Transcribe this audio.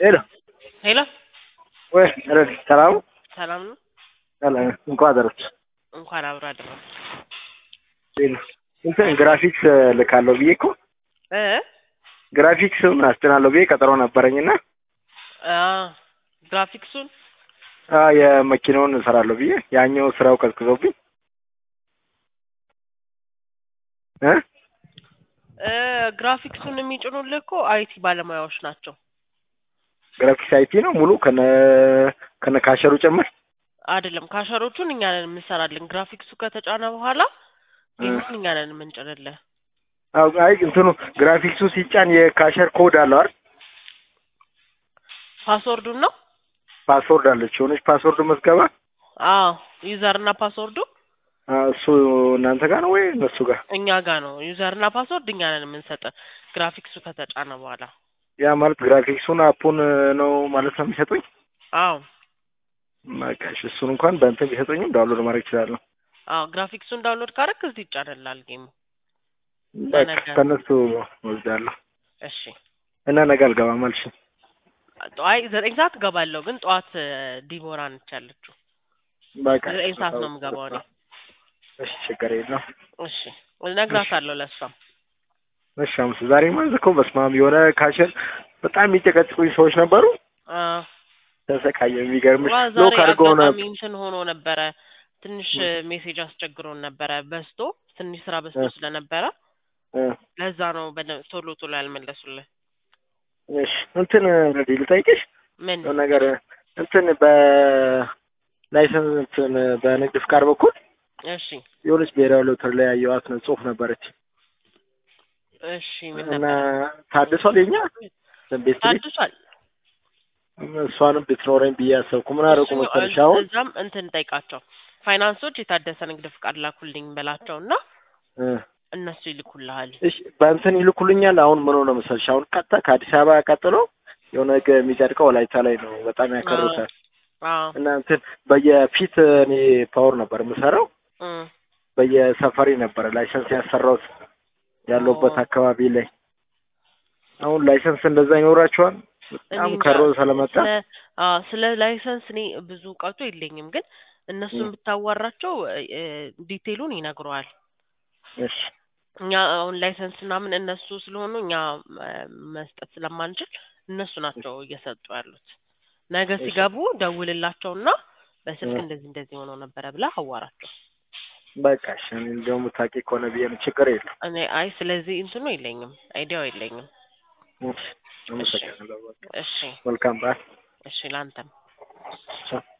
ሄሎ ሄሎ ወይ ረድ ሰላም ሰላም ነው። ሰላም እንኳን አደረች እንኳን አብሮ አደረሰ። እንትን ግራፊክስ ልካለሁ ብዬ እኮ እ ግራፊክስን አስጭናለሁ ብዬ ቀጠሮ ነበረኝና አ ግራፊክሱን አ የመኪናውን እሰራለሁ ብዬ ያኛው ስራው ቀዝቅዞብኝ እ እ ግራፊክሱን የሚጭኑልህ እኮ አይቲ ባለሙያዎች ናቸው። ግራፊክስ አይቲ ነው ሙሉ ከነ ከነ ካሸሩ ጭምር አይደለም ካሸሮቹን እኛ ነን የምንሰራልን። ግራፊክሱ ከተጫነ በኋላ ጌሙን እኛ ነን የምንጭንልህ። አዎ አይ እንትኑ ግራፊክሱ ሲጫን የካሸር ኮድ አለው አይደል? ፓስወርዱን ነው ፓስወርድ አለች የሆነች ፓስወርድ መዝገባ አዎ ዩዘር እና ፓስወርዱ አ፣ እሱ እናንተ ጋር ነው ወይ እነሱ ጋር? እኛ ጋር ነው። ዩዘር እና ፓስወርድ እኛ ነን የምንሰጥ ግራፊክሱ ከተጫነ በኋላ። ያ ማለት ግራፊክሱን አፑን ነው ማለት ነው የሚሰጡኝ? አዎ በቃ እሺ፣ እሱን እንኳን በእንትን ቢሰጡኝም ዳውንሎድ ማድረግ እችላለሁ። አዎ ግራፊክሱን ዳውንሎድ ካረክ እዚህ ይጫንላል ጌሙ። በቃ ለነገ። ከእነሱ ወስዳለሁ እሺ እና ነገ አልገባም አልሽ። አይ ዘጠኝ ሰዓት እገባለሁ፣ ግን ጠዋት እ፣ ዲቦራ ነች ያለችው። በቃ ዘጠኝ ሰዓት ነው የምገባው እኔ። እሺ፣ ችግር የለም። እሺ እነግራታለሁ ለእሷም። እሺ፣ አምስ ዛሬ ማለት እኮ በስመ አብ የሆነ ካሸር በጣም የሚጨቀጭቁኝ ሰዎች ነበሩ። አ፣ ተሰቃየ። የሚገርምሽ ዋ ሎክ ዛሬ አድርገው ነው አጋጣሚ እንትን ሆኖ ነበረ። ትንሽ እ፣ ሜሴጅ አስቸግሮን ነበረ በዝቶ ትንሽ ስራ በዝቶ እ። ስለነበረ እ፣ ለዛ ነው በደ- ቶሎ ቶሎ ያልመለሱልን። እሺ እንትን ረዲ ልጠይቅሽ ምን የሆነ ነገር እንትን በላይሰንስ እንትን በንግድ ፍቃድ በኩል እሺ የሆነች ብሔራዊ ሎተሪ ላይ ያየኋት ነው ጽሁፍ ነበረች እሺ ምን እና ነበር ታድሷል የኛ ቤት ቤት ታድሷል። እሷንም ብትኖረኝ ብዬ አሰብኩ። ምን አደረጉ እሱ መሰለሽ እ- አሁን እዛም እንትን ጠይቃቸው ፋይናንሶች የታደሰ ንግድ ፍቃድ ላኩልኝ በላቸው እና እ፣ እነሱ ይልኩልሃል። እሺ በእንትን ይልኩልኛል። አሁን ምን ሆነ መሰለሽ አሁን ቀጥታ ከአዲስ አበባ ቀጥሎ የሆነ ህግ የሚጸድቀው ወላይታ ላይ ነው። በጣም ያከሩታል አዎ እና እንትን በየፊት እኔ ፓወር ነበር የምሰራው እ፣ በየሰፈሪ ነበረ ላይሰንስ ያሰራሁት ያለሁበት ኦ። አካባቢ ላይ። አሁን ላይሰንስ እንደዛ ይኖራቸዋል። በጣም እኔ እንጃ። ከሮ ስለመጣ ስለ አዎ ስለ ላይሰንስ እኔ ብዙ እውቀቱ የለኝም፣ ግን እነሱን እ። ብታዋራቸው እ፣ ዲቴሉን ይነግረዋል። እሺ እኛ አሁን ላይሰንስ ምናምን እነሱ ስለሆኑ እኛ እ፣ መስጠት ስለማንችል እነሱ ናቸው እየሰጡ ያሉት። ነገ እሺ። ሲገቡ ደውልላቸውና በስልክ እ። እንደዚህ እንደዚህ ሆነው ነበረ ብለህ አዋራቸው። በቃ እሺ። እኔ እንደውም ታውቂ ከሆነ ብዬ ነው። ችግር የለም። እኔ አይ ስለዚህ እንትኑ የለኝም፣ አይዲያው የለኝም። እሺ፣ አመሰግናለሁ። በቃ እሺ መልካም በዓል። እሺ፣ ላንተም ቻው።